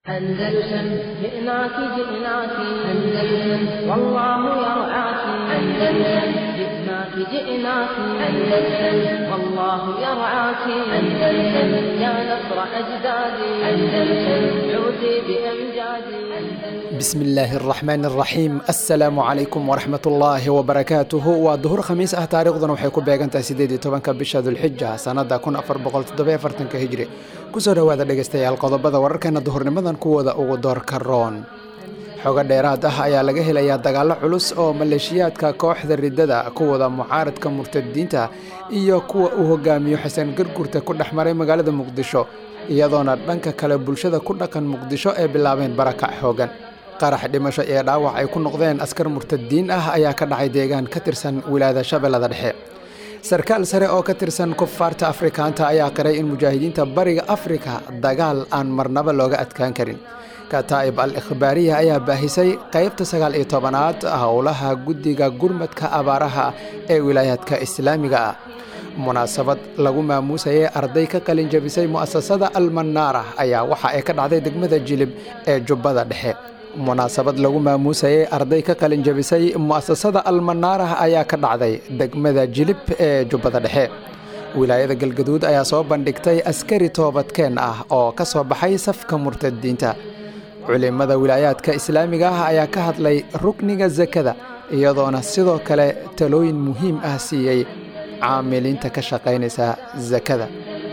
أندلسن جئناك جئناك أندلسن والله يرعاك أندلسن جئناك جئناك أندلسن والله يرعاك أندلسن يا نصر أجدادي أندلسن عودي بأمجادي bismi illaahi araxmaan araxiim assalaamu calaykum waraxmat ullaahi wabarakaatuhu waa duhur khamiis ah taariikhduna waxay ku beegantahay siddeed iyo tobanka bisha dulxija sannada kun afar boqol toddobiyo afartanka hijri kusoo dhowaada dhegaystayaal qodobada wararkeena duhurnimadan kuwooda ugu doorka roon xogo dheeraad ah ayaa laga helayaa dagaallo culus oo maleeshiyaadka kooxda riddada kuwada mucaaradka murtadiinta iyo kuwa uu hogaamiyo xasan gargurta ku dhex maray magaalada muqdisho iyadoona dhanka kale bulshada ku dhaqan muqdisho ay bilaabeen barakac xoogan qarax dhimasho ee dhaawac ay ku noqdeen askar murtadiin ah ayaa ka dhacay deegaan ka tirsan wilaayada shabeellada dhexe sarkaal sare oo ka tirsan kufaarta afrikaanta ayaa qiray in mujaahidiinta bariga afrika dagaal aan marnaba looga adkaan karin kataa'ib al ikhbaariya ayaa baahisay qaybta sagaal iyo tobanaad howlaha guddiga gurmadka abaaraha ee wilaayaadka islaamiga ah munaasabad lagu maamuusayay arday ka qalin jabisay mu'asasada almanaara ayaa waxa ay ka dhacday degmada jilib ee jubbada dhexe munaasabad lagu maamuusayay arday ka qalin jabisay mu'asasada almanaarah ayaa ka dhacday degmada jilib ee jubbada dhexe wilaayada galgaduud ayaa soo bandhigtay askari toobadkeen ah oo ka soo baxay safka murtadiinta culimmada wilaayaadka islaamiga ah ayaa ka hadlay rukniga sakada iyadoona sidoo kale talooyin muhiim ah siiyey caamiliinta ka shaqaynaysa sakada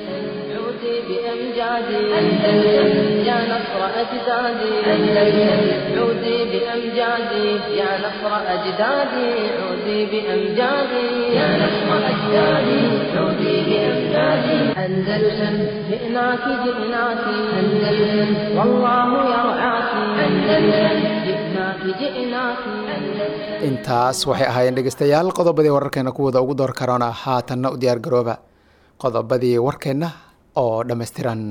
عودي بأمجادي أندلسن يا نصر أجدادي أندلسن عودي بأمجادي يا نصر أجدادي عودي بأمجادي يا نصر أجدادي عودي بأمجادي أندلسن جئناك جئناك أندلسن والله يرعاك أندلسن جئناك جئناك أندلسن intaas waxay ahaayeen dhegaystayaal qodobadii wararkeena kuwooda ugu door karoona haatanna u diyaargarooba qodobadii warkeenna oo dhammaystiran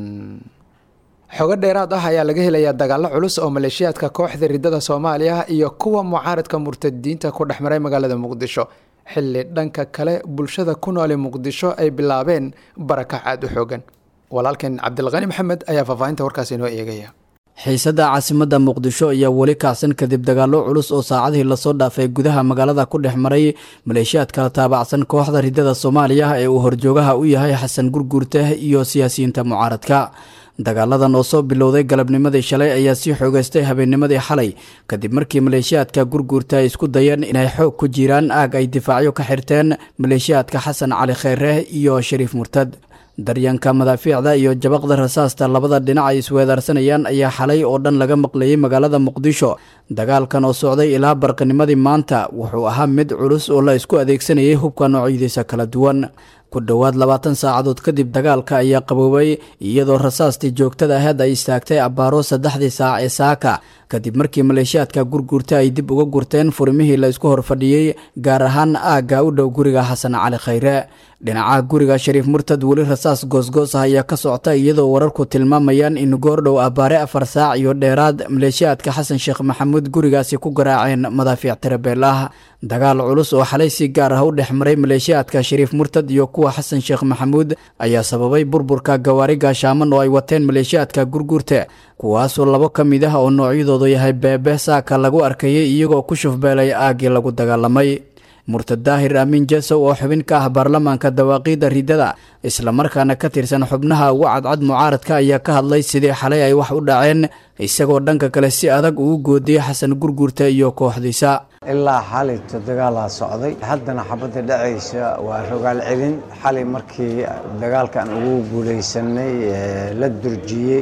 xogo dheeraad ah ayaa laga helayaa dagaallo culus oo maleeshiyaadka kooxda riddada soomaaliya iyo kuwa mucaaradka murtadiinta ku dhex maray magaalada muqdisho xilli dhanka kale bulshada ku noole muqdisho ay bilaabeen barakac aada u xoogan walaalkeen cabdilqani maxamed ayaa faahfaahinta warkaasi inoo eegaya xiisadda caasimadda muqdisho ayaa weli kacsan kadib dagaallo culus oo saacadihii lasoo dhaafay gudaha magaalada ku dhex maray maleeshiyaad kala taabacsan kooxda riddada soomaaliya ee uu horjoogaha u yahay xasan gurguurte iyo siyaasiyiinta mucaaradka dagaaladan oo soo bilowday galabnimadii shalay ayaa sii xoogeystay habeennimadii xalay kadib markii maleeshiyaadka gurguurta ay isku dayeen inay xoog ku jiraan aag ay difaacyo ka xirteen maleeshiyaadka xasan cali kheyre iyo shariif murtad daryanka madaafiicda iyo jabaqda rasaasta labada dhinac ay isweedaarsanayaan ayaa xalay oo dhan laga maqlayay magaalada muqdisho dagaalkan oo socday ilaa barqinimadii maanta wuxuu ahaa mid culus oo la isku adeegsanayay hubka noocyadiisa kala duwan ku dhowaad labaatan saacadood kadib dagaalka ayaa qaboobay iyadoo rasaastii joogtada aheed ay istaagtay abbaaro saddexdii saac ee saaka kadib markii maleeshiyaadka gurguurta ay dib uga gurteen furimihii la isku horfadhiyey gaar ahaan aagga u dhow guriga xasan cali khayre dhinaca guriga shariif murtad weli rasaas goosgoos ah ayaa ka socta iyadoo wararku tilmaamayaan in goordhow abbaare afar saac iyo dheeraad maleeshiyaadka xasan sheekh maxamuud gurigaasi ku garaaceen madaafiic tirabeel ah dagaal culus oo xalay si gaar ah u dhex maray maleeshiyaadka shariif murtad iyo kuwa xasan sheekh maxamuud ayaa sababay burburka gawaari gaashaaman oo ay wateen maleeshiyaadka gurguurta kuwaasoo labo ka mid ah oo noocyadoodu yahay beebe saaka lagu arkayay iyagoo ku shufbeelay aaggii lagu dagaalamay murtad daahir aamin jesow oo xubin ka ah baarlamaanka dawaaqiidda riddada islamarkaana ka tirsan xubnaha ugu cadcad mucaaradka ayaa ka hadlay sidii xalay ay wax u dhaceen isagoo dhanka kale si adag ugu goodiyey xasan gurguurta iyo kooxdiisa ilaa xalayto dagaalaa socday haddana xabadda dhacaysa waa rogaal celin xalay markii dagaalkan ugu guulaysanay la durjiyey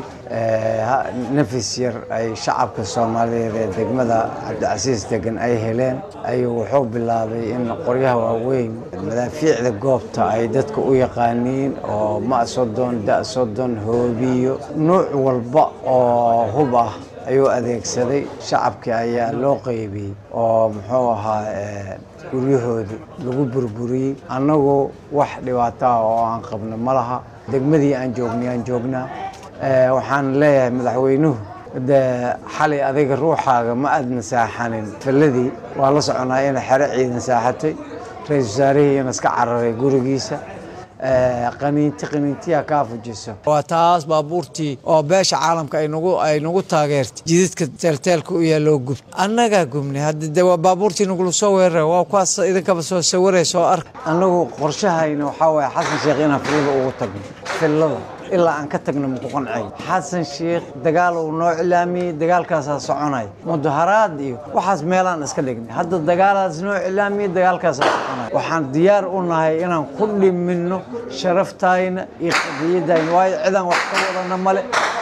nafis yar ay shacabka soomaaliyeed ee degmada cabdicasiis degan ay heleen ayuu wuxuu bilaabay in qoryaha waaweyn madaafiicda goobta ay dadka u yaqaaniin oo ma sodon da sodon hoobiyo nuuc walba oo hub ah ayuu adeegsaday shacabkii ayaa loo qeybiyey oo muxuu ahaa guryahooda lagu burburiyey annagu wax dhibaato ah oo aan qabno ma laha degmadii aan joognay aan joognaa waxaan leeyahay madaxweynuhu de xalay adiga ruuxaaga ma aadna saaxanin falladii waa la soconaa inay xero ciidan saaxatay ra-isul wasaarihii ina iska cararay gurigiisa qaniinti qaniintiya kaa fujiso waa taas baabuurtii oo beesha caalamka ay nagu taageertay jidadka teelteelka u yaaloo gub annagaa gubnay hadda de waa baabuurtii nagula soo weerara waa kuwaas idinkaba soo sawaray soo ark annagu qorshahayna waxaa waaye xasan sheekh inaan fillada ugu tagno fillada ilaa aan ka tagno maku qancay xasan sheekh dagaal uu noo cilaamiyey dagaalkaasaa soconay mudaharaad iyo waxaas meelaan iska dhignay hadda dagaalaas noo cilaamiyey dagaalkaasaa soconay waxaan diyaar u nahay inaan ku dhiminno sharaftayna iyo qadiyadayna waayo cidaan wax ka wadana male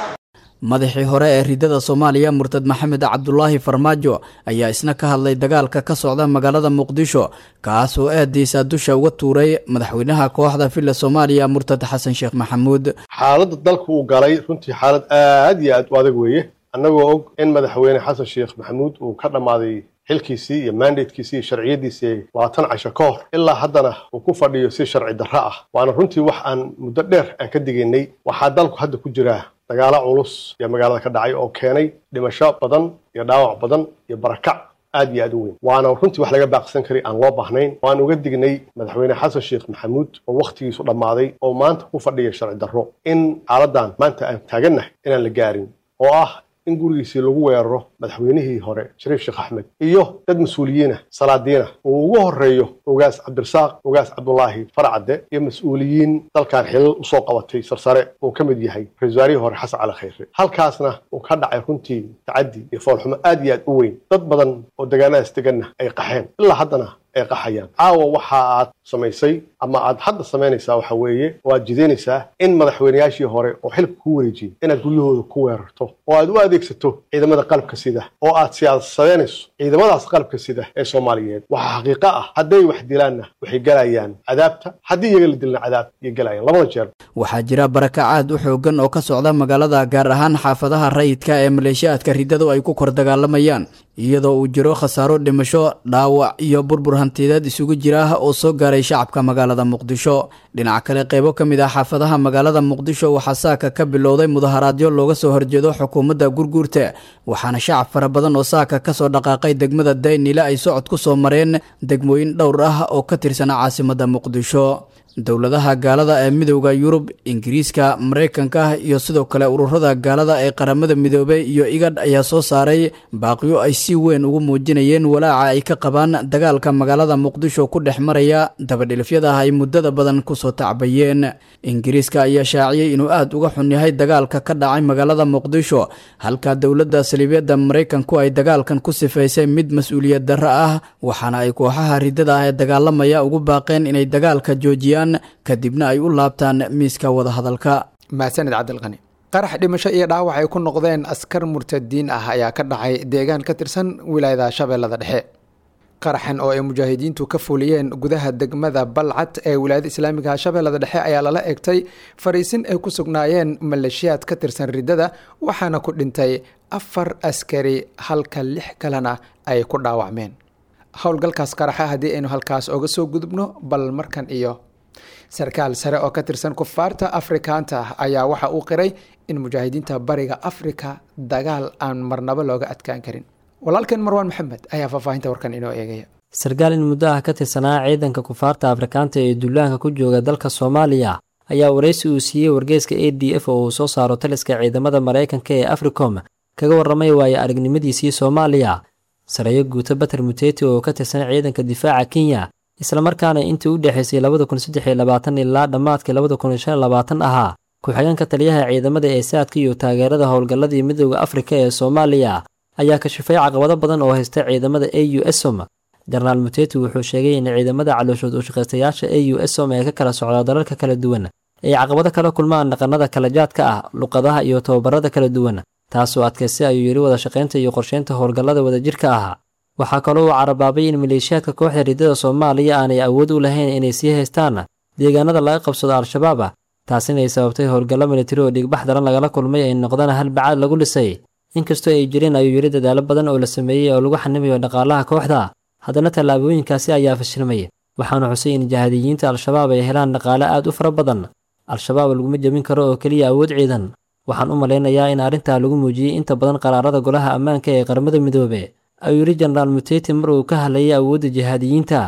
madaxii hore ee ridada soomaaliya murtad maxamed cabdulaahi farmaajo ayaa isna ka hadlay dagaalka ka socda magaalada muqdisho kaas oo aadiisa dusha uga tuuray madaxweynaha kooxda villa soomaaliya murtad xasan sheekh maxamuud xaaladda dalka uu galay runtii xaalad aad iyo aad u adag weeye annagoo og in madaxweyne xasan sheekh maxamuud uu ka dhammaaday xilkiisii iyo mandatekiisii iyo sharciyadiisii labaatan casho ka hor ilaa haddana uu ku fadhiyo si sharci darro ah waana runtii wax aan muddo dheer aan ka digaynay waxaa dalku hadda ku jiraa dagaalo culus iyo magaalada ka dhacay oo keenay dhimasho badan iyo dhaawac badan iyo barakac aad iyo aad u weyn waana runtii wax laga baaqsan karay aan loo baahnayn waan uga dignay madaxweyne xasan sheekh maxamuud oo wakhtigiisu dhammaaday oo maanta ku fadhiya sharci darro in xaaladan maanta aan taagannahay inaan la gaarin oo ah in gurigiisii lagu weeraro madaxweynihii hore shariif sheekh axmed iyo dad mas-uuliyiina salaadiina uu ugu horeeyo ogaas cabdirasaaq ogaas cabdulaahi farcadde iyo mas-uuliyiin dalkan xilal usoo qabatay sarsare uu ka mid yahay ra-isul wasaarihii hore xasan cali khayre halkaasna uu ka dhacay runtii tacaddi iyo foolxumo aad iyo aad u weyn dad badan oo degaanadaas deganna ay qaxeen ilaa haddana ay qaxayaan caawa waxa aad samaysay ama aad hadda samaynaysaa waxa weeye oo aad jidaynaysaa in madaxweyneyaashii hore oo xilka ku wareejiyey inaad guryahooda ku weerarto oo aad u adeegsato ciidamada qalabka sida oo aad siyaasadeynayso ciidamadaas qalabka sida ee soomaaliyeed waxaa xaqiiqo ah hadday wax dilaanna waxay galayaan cadaabta haddii iyaga la dilna cadaab iyo galayaan labada jeer waxaa jira barakac aad u xoogan oo ka socda magaalada gaar ahaan xaafadaha rayidka ee maleeshiyaadka ridadu ay ku kor dagaalamayaan iyadoo uu jiro khasaaro dhimasho dhaawac iyo burbur hantiyadeed isugu jira oo soo gaaray shacabka magaalada muqdisho dhinaca kale qeybo ka mid ah xaafadaha magaalada muqdisho waxaa saaka ka bilowday mudaharaadyo looga soo horjeedo xukuumadda gurguurta waxaana shacab fara badan oo saaka kasoo dhaqaaqay degmada daynile ay socod ku soo mareen degmooyin dhowr ah oo ka tirsan caasimada muqdisho dowladaha gaalada ee midowda yurub ingiriiska maraykanka iyo sidoo kale ururada gaalada ee qaramada midoobey iyo igadh ayaa soo saaray baaqiyo ay si weyn ugu muujinayeen walaaca ay ka qabaan dagaalka magaalada muqdisho ku dhex maraya dabadhilifyada ay muddada badan kusoo tacbayeen ingiriiska ayaa shaaciyey inuu aad uga xun yahay dagaalka ka dhacay magaalada muqdisho halka dowladda saliibyada maraykanku ay dagaalkan ku sifaysay mid mas-uuliyad darro ah waxaana ay kooxaha ridada ah ee dagaalamaya ugu baaqeen inay dagaalka joojiyaan kadibna ay u laabtaan miiska wadahadalka mahadsanid cabdilqani qarax dhimasho iyo dhaawac ay ku noqdeen askar murtadiin ah ayaa ka dhacay deegaan ka tirsan wilaayada shabeellada dhexe qaraxan oo ay mujaahidiintu ka fuliyeen gudaha degmada balcad ee wilaayada islaamiga shabeellada dhexe ayaa lala egtay fariisin ay ku sugnaayeen maleeshiyaad ka tirsan riddada waxaana ku dhintay afar askari halka lix kalena ay ku dhaawacmeen howlgalkaas qaraxa haddii aynu halkaas oga soo gudubno bal markan iyo sarkaal sare oo ka tirsan kufaarta afrikaanta ayaa waxa uu qiray in mujaahidiinta bariga afrika dagaal aan marnabo looga adkaan karin walaalkeen marwaan maxamed ayaa faahfaahinta warkan inoo eegaya sarkaal in muddo ah ka tirsanaa ciidanka kufaarta afrikaanta ee duulaanka ku jooga dalka soomaaliya ayaa waraysi uu siiyey wargeyska a d f oo uu soo saaro taliska ciidamada maraykanka ee africom kaga warramay waayo aragnimadiisii soomaaliya sareeyo guuto bater muteti oo ka tirsan ciidanka difaaca kenya islamarkaana intii u dhexaysay labada kun saddex iyo labaatan ilaa dhammaadkii labada kun shan iyo labaatan ahaa ku-xigeenka taliyaha ciidamada ee saadka iyo taageerada howlgalladii midooda afrika ee soomaaliya ayaa kashifay caqabado badan oo haysta ciidamada a u esom jenaraal muteti wuxuu sheegay in ciidamada calooshood ushaqaystayaasha a u esom ee ka kala socda dalalka kala duwan ay caqabado kala kulmaan dhaqannada kala jaadka ah luqadaha iyo tababarada kala duwan taasoo adkaystay ayuu yidhi wada shaqaynta iyo qorsheynta howlgallada wadajirka ah waxaa kaloo uu carabaabay in maleeshiyaadka kooxda riddada soomaaliya aanay awood u lahayn inay sii haystaan deegaanada laga qabsado al-shabaab taasina ay sababtay howlgallo militari oo dhigbax daran lagala kulmay ay noqdaan hal bacaad lagu dhisay inkastoo ay jireen ayuu yidhi dadaalo badan oo la sameeyey oo lagu xanimayo dhaqaalaha kooxda haddana tallaabooyinkaasi ayaa fashilmay waxaana xusay in jahadiyiinta al-shabaab ay helaan dhaqaale aad u fara badan al-shabaab laguma jebin karo oo keliya awood ciidan waxaan u malaynayaa in arrintaa lagu muujiyey inta badan qaraarada golaha ammaanka ee qaramada midoobe ayuu yidhi jenaraal muteti mar uu ka hadlayay awoodda jihaadiyiinta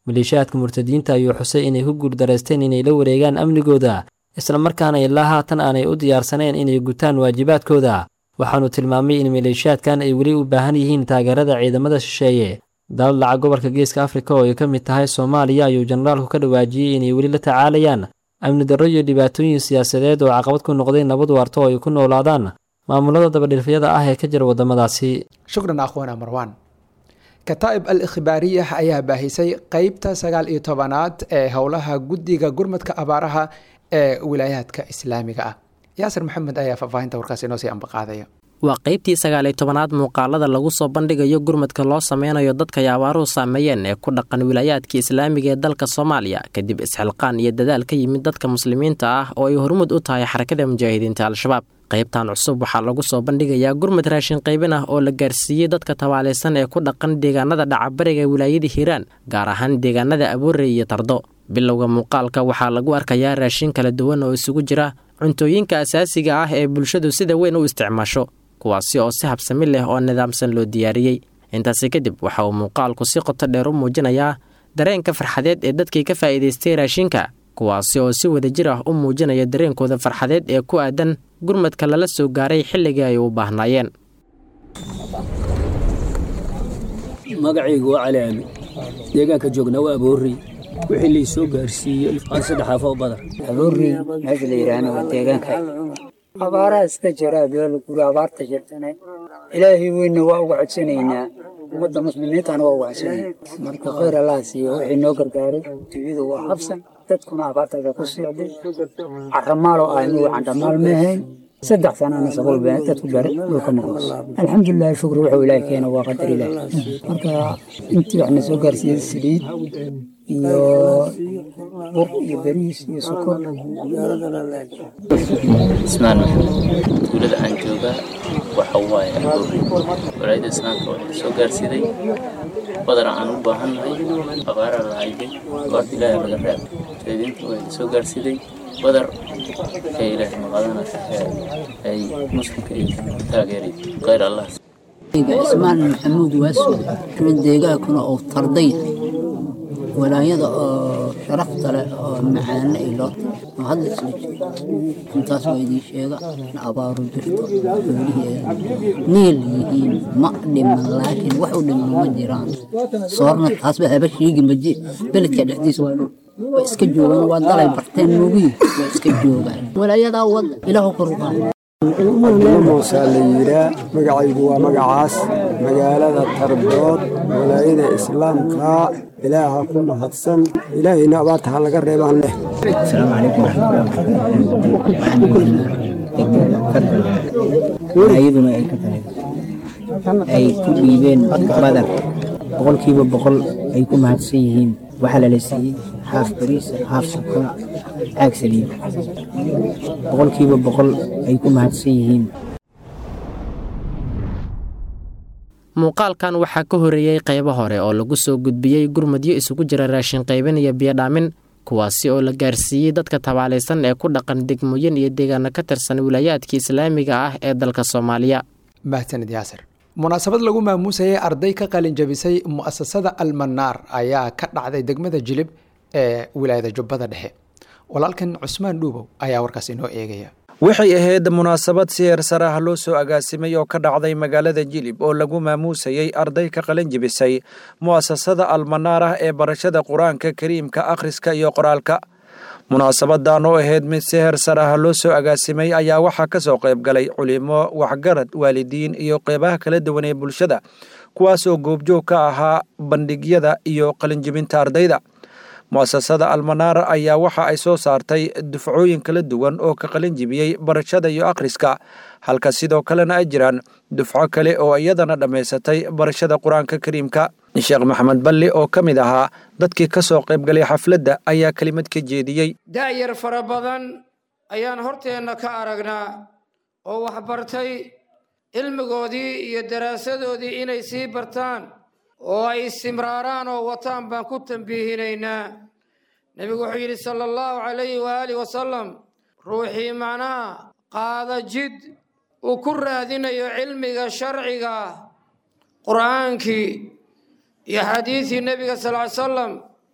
maleeshiyaadka murtadiinta ayuu xusay inay ku guuldareysteen inay la wareegaan amnigooda islamarkaana ilaa haatan aanay u diyaarsaneen inay gutaan waajibaadkooda waxaanu tilmaamay in maleeshiyaadkan ay weli u baahan yihiin taageerada ciidamada shisheeye dalal dhaca gobolka geeska afrika oo ay ka mid tahay soomaaliya ayuu jenaraalku ka dhawaajiyey inay weli la tacaalayaan amni darro iyo dhibaatooyin siyaasadeed oo caqabad ku noqday nabad waarto oo ay ku noolaadaan maamulada dabadhilfyada ah ee ka jira waddamadaasi shukran akhwana marwan kataa'ib al ikhbaariyah ayaa baahisay qeybta sagaal iyo tobanaad ee howlaha guddiga gurmadka abaaraha ee wilaayaadka islaamiga ah yaasir maxamed ayaa faahfaahinta warkaas inoo sii ambaqaadaya waa qaybtii sagaaliyo tobanaad muuqaalada lagu soo bandhigayo gurmadka loo sameynayo dadka ay abaaruhu saameeyeen ee ku dhaqan wilaayaadka islaamiga ee dalka soomaaliya kadib isxilqaan iyo dadaal ka yimid dadka muslimiinta ah oo ay hormud u tahay xarakada mujaahidiinta al-shabaab qaybtan cusub waxaa lagu soo bandhigayaa gurmad raashin qaybin ah oo la gaarsiiyey dadka tabaalaysan ee ku dhaqan deegaanada dhacabariga wilaayada hiiraan gaar ahaan deegaanada aboorey iyo tardo bilowga muuqaalka waxaa lagu arkayaa raashin kala duwan oo isugu jira cuntooyinka asaasiga ah ee bulshadu sida weyn u isticmaasho kuwaasi oo si habsami leh oo nidaamsan loo diyaariyey intaasi kadib waxa uu muuqaalku si qoto dheer u muujinayaa dareenka farxadeed ee dadkii ka faa'iidaystay raashinka kuwaasi oo si wadajir ah u muujinaya dareenkooda farxadeed ee ku aadan gurmadka lala soo gaaray xilligii ay u baahnaayeen magacaygu waa cali cali deegaanka joognaa waa aboorey wixii lay soo gaarsiiyey aan saddex afoo badan aboorey meesha la yidhaahna waa deegaanka abaaraha iska jira beelo guri abaarta jirtana ilaahay weynna waa uga codsanaynaa ummadda muslimiintana waa uga codsanayna marka khayr allaha siiyo wixii noo gargaaray dunyadu waa habsan dadkuna abaartaga ku socday caramaaloo ah inugu candhamaal ma ahayn saddex sanana sabol been dadku garay dhulka maqlos alxamdulilah shukri wuxuu ilaahay keena waa qadar ilaah marka intii waxna soo gaarsiiyey saliid iyo bur iyo bariis iyo sokor ismaan maxamed tuulada aan joogaa waxa waaye aboori walaayada islaamka waxay soo gaarsiiday badana aan u baahannahay abaara la hayday goorta ilaahay laga reeb jeedinta waxay soo gaarsiiday badar ee ilaahay maqadana ay muslimka ay taageeray khayr allah ismaan maxamuud waaso min deegaankuna oo tarday walaayada oo sharafta leh oo macaane ay loo oo hadda isla jiro intaas waa idiin sheega in abaaru jirto xoolihii niil yihiin ma dhiman laakiin wax u dhiman ma jiraan soorna taasba haba sheegi maje beledka dhexdiisa waa dhul way iska joogaan waa dalay barteen moogiyi waa iska joogaan walaayadaa wada ilaahu koruqaa muusaa la yiraa magacaygu waa magacaas magaalada tardood walaayada islaamka ilaaha ku mahadsan ilaahayna abaarta ha laga reebaan leh asalaamu calaykum waraxmatullahi ay ka tahay ay ku dhiibeen badar boqolkiiba boqol ay ku mahadsan yihiin waxaa lala siiyey haaf bariisa haaf sokor caag saliid boqolkiiba boqol ay ku mahadsan yihiin muuqaalkan waxaa ka horeeyey qaybo hore oo lagu soo gudbiyey gurmadyo isugu jira raashin qaybin iyo biyodhaamin kuwaasi oo la gaarsiiyey dadka tabaalaysan ee ku dhaqan degmooyin iyo deegaano ka tirsan wilaayaadka islaamiga ah ee dalka soomaaliya mahadsanid yaasir munaasabad lagu maamuusayay arday ka qalin jabisay mu'asasada almanaar ayaa ka dhacday degmada jilib ee wilaayada jubbada dhexe walaalkan cusmaan dhuubow ayaa warkaas inoo eegaya waxay ahayd munaasabad si heersar ah loo soo agaasimay oo ka dhacday magaalada jilib oo lagu maamuusayey arday ka qalin jebisay mu'asasada almanaar ah ee barashada qur-aanka kariimka akhriska iyo qoraalka munaasabadan oo ahayd mid si heersar ah loo soo agaasimay ayaa waxaa ka soo qayb galay culimo waxgarad waalidiin iyo qeybaha kala duwan ee bulshada kuwaas oo goobjoog ka ahaa bandhigyada iyo qalinjebinta ardayda mu'asasada almanaar ayaa waxa ay soo saartay dufcooyin kala duwan oo ka qalin jibiyey barashada iyo akhriska halka sidoo kalena ay jiraan dufco kale oo iyadana dhammaysatay barashada qur-aanka kariimka sheekh maxamed balli oo ka mid ahaa dadkii ka soo qayb galay xafladda ayaa kelimad ka jeediyey da'yar fara badan ayaan horteenna ka aragnaa oo waxbartay cilmigoodii iyo daraasadoodii inay sii bartaan oo ay istimraaraan oo wataan baan ku tambiihinaynaa nebigu wuxuu yidhi sala allahu calayhi waaalih wasalam ruuxii macnaha qaada jid uu ku raadinayo cilmiga sharciga qur'aankii iyo xadiidii nebiga sal ly salam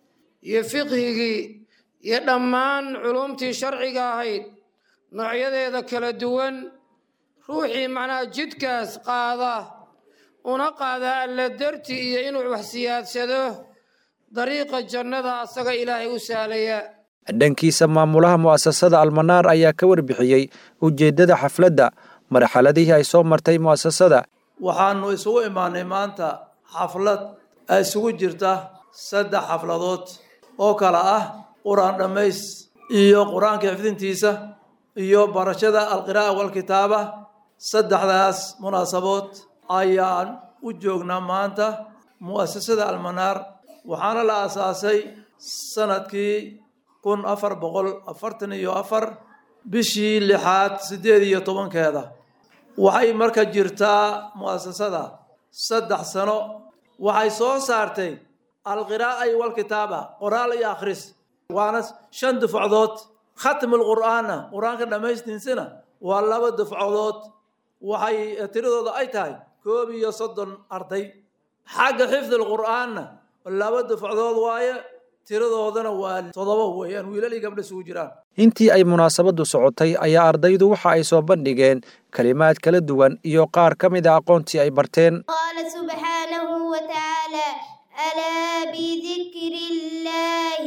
iyo fiqhigii iyo dhammaan culumtii sharciga ahayd noocyadeeda kala duwan ruuxii macnaha jidkaas qaada una qaada alla darti iyo inuu wax siyaadsado dariiqa jannada asaga ilaahay u sahlaya dhankiisa maamulaha mu'asasada almanaar ayaa ka warbixiyey ujeeddada xafladda marxaladihii ay soo martay mu'asasada waxaanu isugu imaanay maanta xaflad ay isugu jirta saddex xafladood oo kale ah qur-aan dhammays iyo qur-aanka xifdintiisa iyo barashada alqiraa'a walkitaaba saddexdaas munaasabood ayaan u joognaa maanta mu'asasada almanaar waxaana la aasaasay sanadkii kun afar boqol afartan iyo afar bishii lixaad siddeed iyo tobankeeda waxay marka jirtaa mu'asasada saddex sano waxay soo saartay alqiraa'a iyo walkitaaba qoraal iyo akhris waana shan dufacdood khatmulqur'aanna qur-aanka dhammaystiisana waa laba dufcadood waxay tiradooda ay tahay koob iyo soddon arday xagga xifdilqur'aanna laba dufacdood waaye tiradoodana waa toddoba weeyaan wiilal iyo gabdha isugu jiraan intii ay munaasabadu socotay ayaa ardaydu waxa ay soo bandhigeen kelimaad kala duwan iyo qaar ka mid a aqoontii ay barteen قال سبحانه وتعالى ألا بذكر الله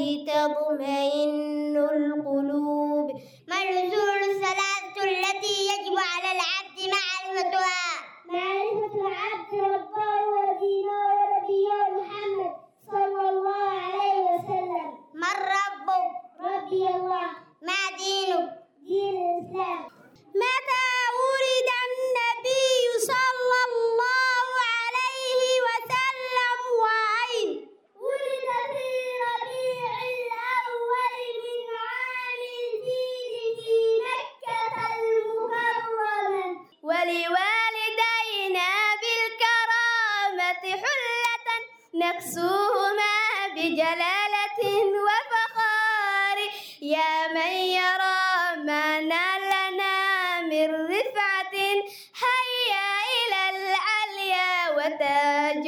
تطمئن القلوب ما الأصول الثلاثة التي يجب على العبد معرفتها معرفة العبد ربه ودينه ونبيه محمد صلى الله عليه وسلم من ربه ربي الله ما دينه دين الإسلام متى ولد النبي صلى الله عليه وسلم وأين ولد في ربيع الأول من عام الفيل في مكة المكرمة ولوالدينا بالكرامة حلة نكسوهما بجلالة وفخار يا من يرى ما نالنا من رفعة هيا إلى العليا وتاج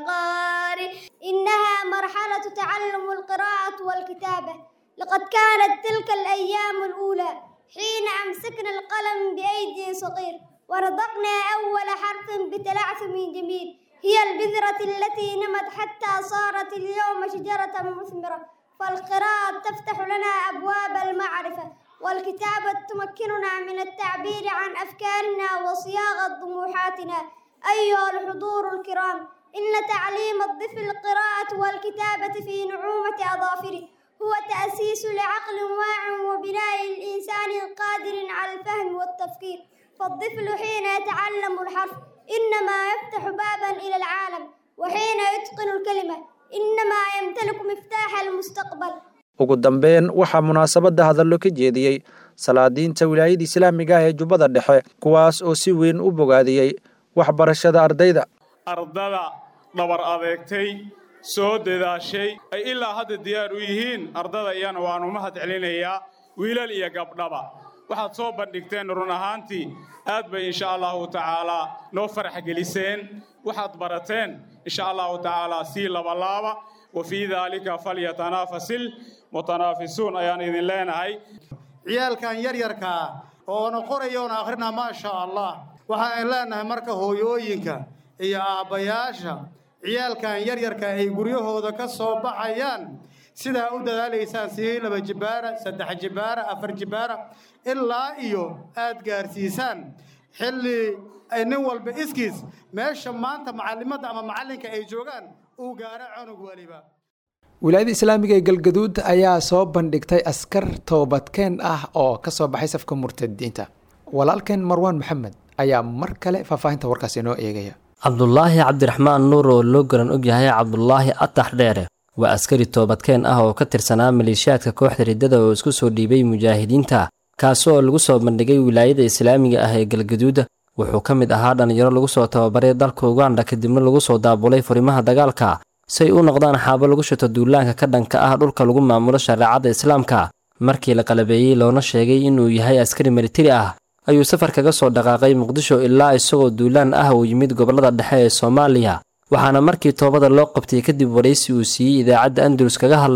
وقار إنها مرحلة تعلم القراءة والكتابة لقد كانت تلك الأيام الأولى حين أمسكنا القلم بأيدي صغير ورضقنا أول حرف بتلعثم جميل هي البذرة التي نمت حتى صارت اليوم شجرة مثمرة فالقراءة تفتح لنا أبواب المعرفة والكتابة تمكننا من التعبير عن أفكارنا وصياغة طموحاتنا أيها الحضور الكرام إن تعليم الطفل القراءة والكتابة في نعومة أظافره هو تأسيس لعقل واع وبناء الإنسان القادر على الفهم والتفكير فالطفل حين يتعلم الحرف إنما يفتح بابا إلى العالم وحين يتقن الكلمة إنما يمتلك مفتاح المستقبل ugu dambeyn waxaa munaasabadda hadallo ka jeediyey salaadiinta wilaayada islaamiga ah ee jubbada dhexe kuwaas oo si weyn u bogaadiyey waxbarashada ardayda ardada dhabar adeegtay soo dadaashay ay ilaa hadda diyaar u yihiin ardada iyana waanu mahad celinayaa wiilal iyo gabdhaba waxaad soo bandhigteen run ahaantii aad bay insha allahu tacaalaa noo farax geliseen waxaad barateen insha allahu tacaalaa sii labalaaba wa fii daalika falyatanaafasil mutanaafisuun ayaan idin leenahay ciyaalkan yaryarkaa oona qoraya oona akhrina maasha allah waxaan leenahay marka hooyooyinka iyo aabbayaasha ciyaalkan yaryarka ay guryahooda ka soo baxayaan sidaa u dadaalaysaan sii laba jibaara saddex jibaara afar jibaara ilaa iyo aad gaarsiisaan xilli ay nin walba iskiis meesha maanta macallimadda ama macallinka ay joogaan uu gaaro cunug weliba wilaayada islaamiga ee galgaduud ayaa soo bandhigtay askar toobadkeen ah oo ka soo baxay safka murtadiinta walaalkeen marwaan maxamed ayaa mar kale faahfaahinta warkaasi inoo eegaya cabdulaahi cabdiraxmaan nuur oo loo garan og yahay cabdulaahi atax dheere waa askari toobadkeen ah oo ka tirsanaa maleeshiyaadka kooxda riddada oo isku soo dhiibay mujaahidiinta kaasi oo lagu soo bandhigay wilaayada islaamiga ah ee galgaduud wuxuu ka mid ahaa dhallinyaro lagu soo tababaray dalka uganda kadibna lagu soo daabulay furimaha dagaalka say u noqdaan xaabo lagu shito duulaanka ka dhanka ah dhulka lagu maamulo shareecadda islaamka markii la qalabeeyey loona sheegay inuu yahay askari militari ah ayuu safar kaga soo dhaqaaqay muqdisho ilaa isagoo duulaan ah uu yimid gobollada dhexe ee soomaaliya waxaana markii toobada loo qabtay kadib waraysi uu siiyey idaacadda andalus kaga hadlay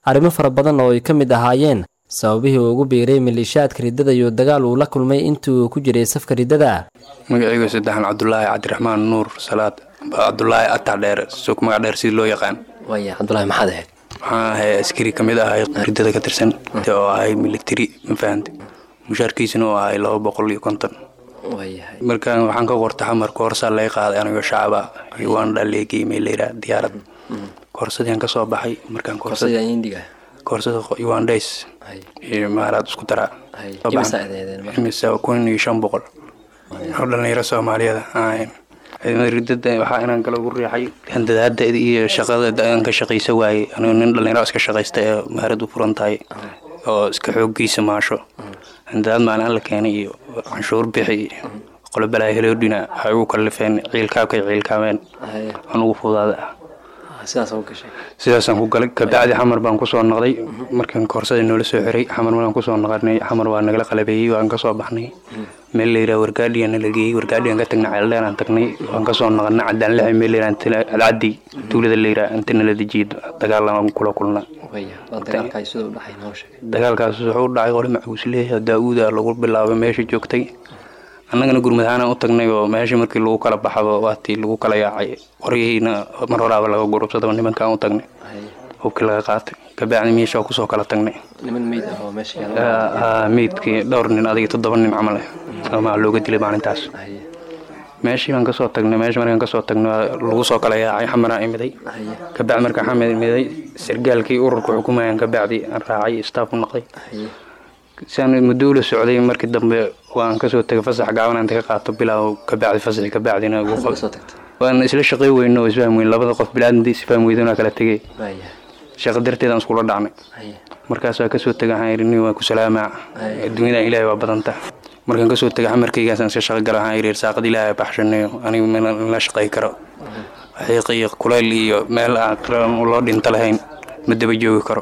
arrimo fara badan oo ay ka mid ahaayeen sababihii uu ugu biiray maleeshiyaadka riddada iyo dagaal uu la kulmay intii uu ku jiray safka riddada magacaygu saddexan cabdulaahi cabdiraxmaan nuur salaad cabdulaahi ataa dheer suuq magac dheer sidii loo yaqaan waaya cabdulaahi maxaad ahayd waxaan ahay askari ka mid ahay riddada ka tirsan oo ahay military ma fahante mushaarkiisuna oo ahay laba boqol iyo konton markaan waxaan ka qorta xamar koorsaa laga qaaday anigoo shacaba uganda leegay meeleyra diyaarad koorsadii kasoo baxay markaan koorsada ugandays iyo maaraad isku daraa imisa kun iyo shan boqol oo dhalinyaro soomaaliyeed ahayn ciidamada riddada waxaa inaan kala ugu riixay handadaada iyo shaqada aan ka shaqaysa waayey anigu nin dhalinyaro iska shaqaysta ee maharad u furan tahay oo iska xooggiisa maasho handadaad maalin alla keenay iyo canshuur bixi qolo balaa heloodhina waxay ugu kallifeen ciilkaabkay ciilkaameen anugu fudaada sidaasaan ku galay kabacdi xamar baan kusoo noqday markaan koorsada noola soo xiray xamar markaan kusoo noqonay xamar waa nagala qalabeeyey waan kasoo baxnay meel layidhaha wargaadhiyan la geeyey wargaadhiyan ka tagnay ceeldheer aan tagnay waan kasoo noqonay cadaan lixi meel layidhaha alcaddi tuulada layidhaha inta nala dejiye dagaal aan kula kulna dagaalkaas wuxuu u dhacay qole macuusleeya daa-uuda lagu bilaabay meesha joogtay annagana gurmadahaana u tagnay oo meesha markii lagu kala baxaba waatii lagu kala yaacay qoryihiina mar horaaba laga gurubsadaba nimankaan u tagnay hubkii laga qaatay kabacdi meesha kusoo kala tagnay meydkii dhowr nin adiga toddoba nin camal ah maa looga dilay maalintaas meeshii baan kasoo tagnay meesha markaan kasoo tagnay lagu soo kala yaacay xamaraan imiday kabacdi markaan xamar imiday sargaalkii ururka xukumayaan kabacdi aan raacay staff u noqday siaan muddo ula socday markii dambe waan kasoo tegay fasax gaaban inta ka qaato bilaaw kabacdi fasaxi kabacdina waan isla shaqay weyno oo isfaham weyn labada qof bilaadantii isfaham weydan kala tegay shaqo darteedaan iskula dhacnay markaas waa kasoo tegay waxaan yidhi nin waa ku salaamaa adduunyadan ilaahay waa badanta markaan kasoo tegay xamarkaygaasaan iska shaqo gala waxaan yidhi saaqad ilaahay baxshanayo anigu mana la shaqay karo xiiq iyo kuleyl iyo meel aan loo dhinto lahayn ma daba joogi karo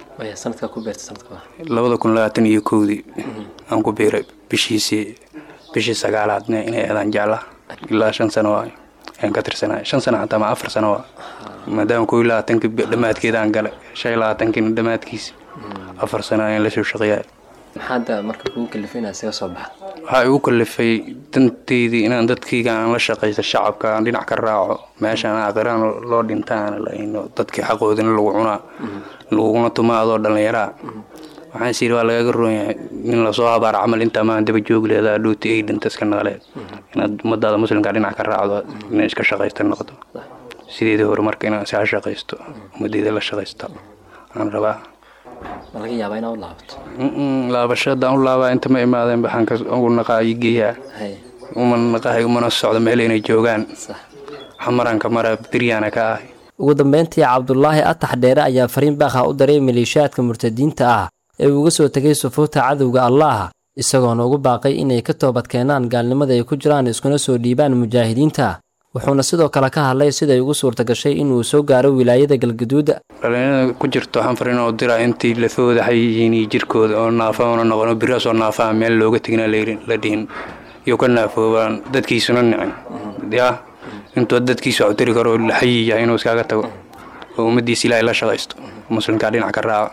labada kun labaatan iyo kowdii aan ku biiray bishiisii bishii sagaalaadna inay aadaan jeclaa ilaa shan sano waay ayaan ka tirsanay shan sano xataa ma afar sano waa maadaama kow iyo labaatankii dhammaadkeedaan galay shan iyo labaatankiina dhammaadkiisi afar sano ayaan lasoo shaqeeyaa maxaad marka kugu kalifay inaad isaga soo baxdo waxaa igu kalifay danteydii inaan dadkayga aan la shaqaysto shacabka aan dhinac ka raaco meeshaan aakhiraan loo dhintaan laino dadkii xaqoodina lagu cunaa laguna tumaa adoo dhallinyaraa waxaan is yidhi waa lagaga roon yahay nin lasoo habaar camal intaa maan daba joogi leedaa dhooti ay dhinta iska naqleed inaad ummadaada muslimka dhinac ka raacdo inay iska shaqaysta noqdo sideedii hore marka inaan iska shaqaysto ummadeyda la shaqaysto aan rabaa ma laga yaabaa inaad u laabato laabasho haddaan u laabaa inta ma imaadeen baxaan ka ugu naqaa ii geeyaa uma naqahay umana socdo meel inay joogaan xamaranka mara biryaana ka ahay ugu dambeyntii cabdulaahi atax dheere ayaa fariin baakha u daray maleeshiyaadka murtadiinta ah ee uga soo tegay sufuurta cadowga allaah isagoona ugu baaqay inay ka toobad keenaan gaalnimada ay ku jiraan iskuna soo dhiibaan mujaahidiinta wuxuuna sidoo kale ka hadlay siday ugu suurta gashay inuu soo gaaro wilaayada galgaduud dhalinyarada ku jirto waxaan fariin oo diraa intii lafooda xayihiin iyo jirkooda oo naafa una noqon oo biraasoo naafaa meel looga tegina la dhihin iyo ka naafoobaan dadkiisuna nicin yaa intuu dadkiisa wax u tiri karo la xayi yahay inuu iskaaga tago oo ummaddiisa ilaahay la shaqaysto muslimkaa dhinac ka raaco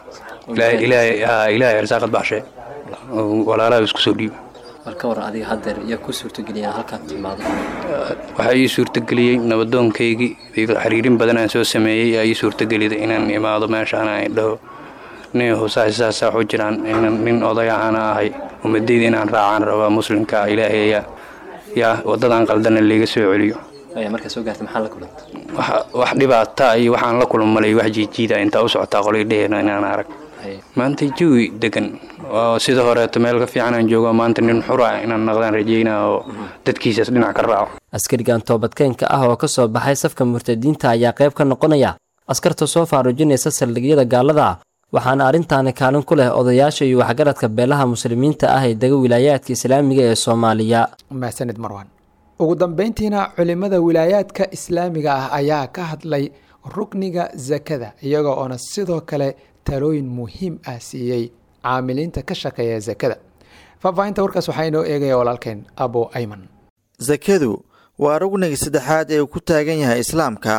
ilaahay arsaaqad baxshee walaalaha isku soo dhiiba marka war adiga haddeer yaa ku suurtageliya halkaad timaado waxaa ii suurtageliyey nabadoonkaygii xiriirin badan aan soo sameeyey aa ii suurtageliday inaan imaado meeshaan ay dhaho nin husaasaasa waxu jiraan nin oday ahana ahay ummadayda inaan raacaan rabaa muslimka ilaaheeya yaa waddadan qaldana layga soo celiyo markaa soo gaartay maxaa la kulantay wax dhibaata iyo waxaan la kulmalay wax jiijiida intaa u socotaa qolay dheheena inaan arag maanta jawi degan oo sida horeeto meel ka fiican aan joogo maanta nin xura inaan naqdaan rajeynaa oo dadkiisaas dhinac ka raaco askarigan toobadkeenka ah oo ka soo baxay safka murtadiinta ayaa qayb ka noqonaya askarta soo faaruujinaysa saldhigyada gaalada waxaana arrintaani kaalin ku leh odayaasha iyo waxgaradka beelaha muslimiinta ah ee dega wilaayaadka islaamiga ee soomaaliya mahadsanid marwan ugu dambeyntiina culimada wilaayaadka islaamiga ah ayaa ka hadlay rukniga sakada iyaga oona sidoo kale talooyin muhiim ah siiyey caamiliinta ka shaqeeya sakada faahfaahinta warkaas waxaa inoo eegaya walaalkeen abo ayman sakadu waa rugniga saddexaad ee uu ku taagan yahay islaamka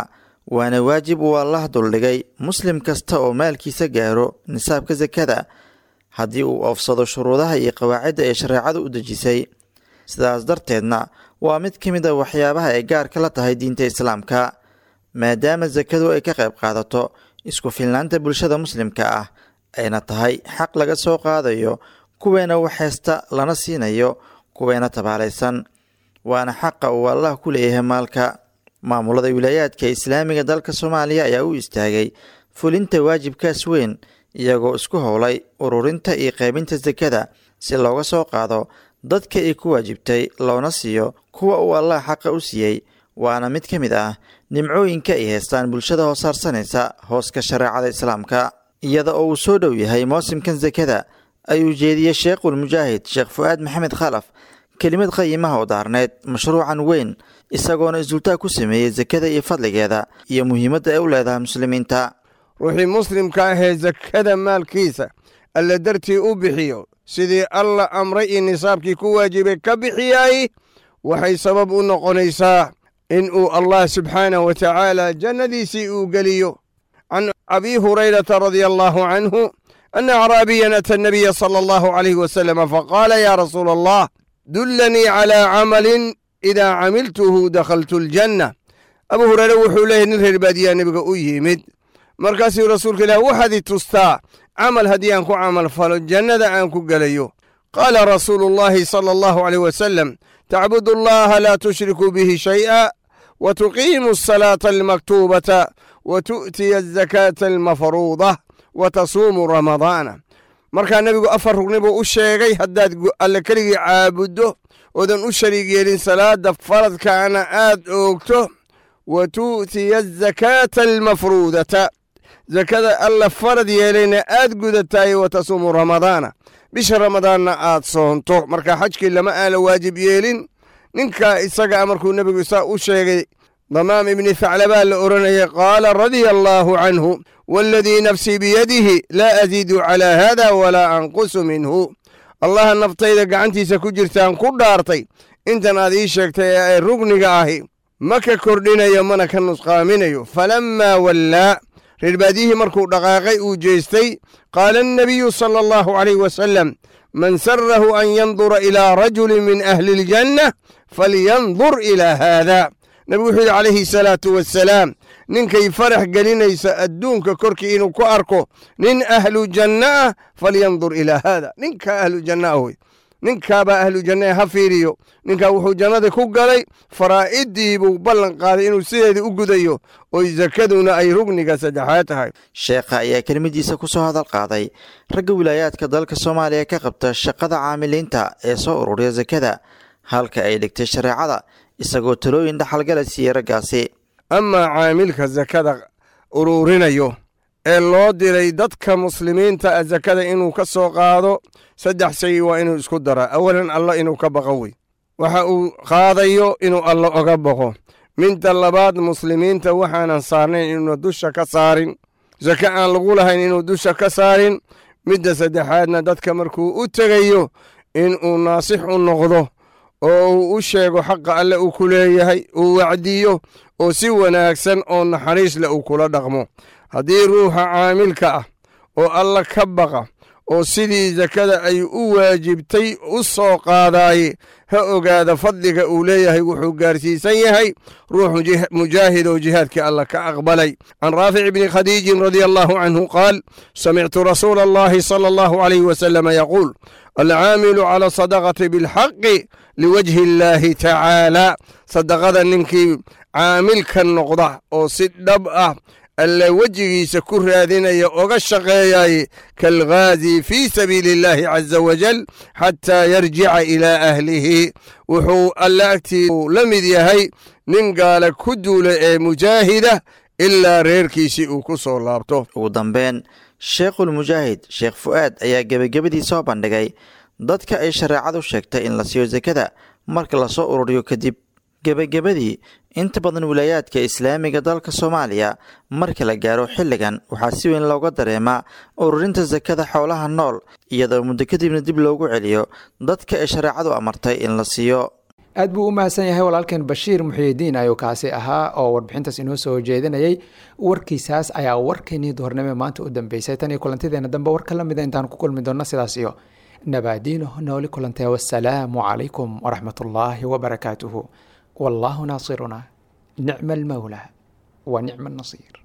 waana waajib uu allah duldhigay muslim kasta oo maalkiisa gaaro nisaabka sakada haddii uu oofsado shuruudaha iyo qawaacidda ee shareecadu u dejisay sidaas darteedna waa mid ka mid a waxyaabaha ay gaarka la tahay diinta islaamka maadaama sakadu ay ka qayb qaadato isku filnaanta bulshada muslimka ah ayna tahay xaq laga soo qaadayo kuweena wax haysta lana siinayo kuweena tabaalaysan waana xaqa uu allah ku leeyahay maalka maamulada wilaayaadka islaamiga dalka soomaaliya ayaa u istaagay fulinta waajibkaas weyn iyagoo isku howlay ururinta iyo qaybinta sakada si looga soo qaado dadka ay ku waajibtay loona siiyo kuwa uu allah xaqa u siiyey waana mid ka mid ah nimcooyinka ay haystaan bulshada hoossaarsanaysa hooska shareecada islaamka iyada oo uu soo dhow yahay mawsimkan sakada ayuu jeediyey sheekhul mujaahid sheekh fu-aad maxamed khalaf kelimad qayimaha oo daarneed mashruucan weyn isagoona isdultaag ku sameeyey sakada iyo fadligeeda iyo muhiimadda ay u leedahay muslimiinta ruuxii muslimka ahee sakada maalkiisa alla dartii u bixiyo sidii alla amray iyo nisaabkii ku waajibay ka bixiyay waxay sabab u noqonaysaa in uu allah subxaanahu wa tacaala jannadiisii uu geliyo can abi hurayrata radia allaahu canhu ana acraabiyan ata annabiya sala allahu calayhi wasalama faqaala yaa rasuula allah dullanii calaa camalin idaa camiltuhu dakhaltu aljanna abu hureyre wuxuu leeyahy nin reer baadiyaa nebiga u yimid markaasuu rasuulka ilaah waxaad i tustaa camal haddii aan ku camal falo jannada aan ku gelayo qaala rasuulu llaahi sala allahu caleyh wasalam tacbudu allaha laa tushriku bihi shay'a wa tuqiimu asalaata almaktuubata wa tu'tiya azakaata almafruuda wa tasuumu ramadaana markaa nebigu afar rugni buu u sheegay haddaad alle keligii caabuddo oodan u shariig yeelin salaadda faradkaana aad oogto wa tu'tiya azakaata almafruudata sakada alla farad yeelayna aad gudataay wa tasuumu ramadaana bisha ramadaanna aad soonto markaa xajkii lama aala waajib yeelin ninkaa isagaa markuu nebigu isaa u sheegay damaam ibni thaclabaa la odhanayay qaala radia allaahu canhu waaladii nafsii biyadihi laa asiidu calaa haada walaa anqusu minhu allaha naftayda gacantiisa ku jirtaan ku dhaartay intan aad ii sheegtay ee ay rugniga ahi ma ka kordhinayo mana ka nusqaaminayo falammaa wallaa reerbaadiyihii markuu dhaqaaqay uu jeestay qaala annabiyu sala allahu calayh wasalam man sarahu an yandura ilaa rajulin min ahli aljanna falyandur ilaa haada nebigu wuxuu yidhi calayhi salaatu wassalaam ninkay farax gelinaysa adduunka korkii inuu ku arko nin ahlu janna ah falyandur ilaa haada ninkaa ahlu janna ah wey ninkaabaa ahlu janna ha fiiriyo ninkaa wuxuu jannada ku galay faraa'idii buu ballan qaaday inuu sideedii u gudayo oy sakaduna ay rugniga saddexaad tahay sheekha ayaa kelmadiisa ku soo hadal qaaday ragga wilaayaadka dalka soomaaliya ka qabta shaqada caamiliinta ee soo ururiya sakada halka ay dhigtay shareecada isagoo talooyin dhaxalgala siiyey raggaasi amaa caamilka sakada uruurinayo ee loo diray dadka muslimiinta a sakada inuu ka soo qaado saddex shay waa inuu isku daraa awalan alla inuu ka baqo wey waxa uu qaadayo inuu alla oga baqo midda labaad muslimiinta waxaanan saarnayn inuuna dusha ka saarin sake aan lagu lahayn inuu dusha ka saarin midda saddexaadna dadka markuu u tegayo inuu naasix u noqdo oo uu u sheego xaqa alle uu ku leeyahay uu wacdiyo oo si wanaagsan oo naxariis leh uu kula dhaqmo haddii ruuxa caamilka ah oo alla ka baqa oo sidii sakada ay u waajibtay u soo qaadaaye ha ogaada fadliga uu leeyahay wuxuu gaarsiisan yahay ruux mujaahid oo jihaadkii alla ka aqbalay can raafic bni khadiijin radia allahu canhu qaal samictu rasuula allahi sala allahu calayh wasalama yaquul alcaamilu cala sadaqati bilxaqi liwajhi illaahi tacaala sadaqada ninkii caamilka noqda oo si dhab ah alle wejigiisa ku raadinaya oga shaqeeyaye kaalghaazi fii sabiili illaahi caza wajal xataa yarjica ilaa ahlihi wuxuu alle agtii la mid yahay nin gaala ku duula ee mujaahida ilaa reerkiisii uu ku soo laabto ugu dambeyn sheekhulmujaahid sheekh fu'aad ayaa gebagabadii soo bandhigay dadka ay shareecadu sheegtay in la siiyo sakada marka lasoo ururiyo kadib gebagabadii inta badan wilaayaadka islaamiga dalka soomaaliya marka la gaaro xilligan waxaa si weyn looga dareemaa ururinta sakada xoolaha nool iyadoo muddo kadibna dib loogu celiyo dadka ay shareecadu amartay in la siiyo aad buu u mahadsan yahay walaalkeen bashiir muxiyidiin ayuu kaasi ahaa oo warbixintaas inoo soo jeedinayay warkiisaas ayaa warkeenii duhornimo maanta u dambeysay tan iyo kulantideena dambe war ka lamida intaan ku kulmi doonno sidaas iyo nabaadiino nooli kulantee wasalaamu calaykum waraxmat ullaahi wabarakaatuhu wallaahu naasiruna nicma almawla wa nicma annasiir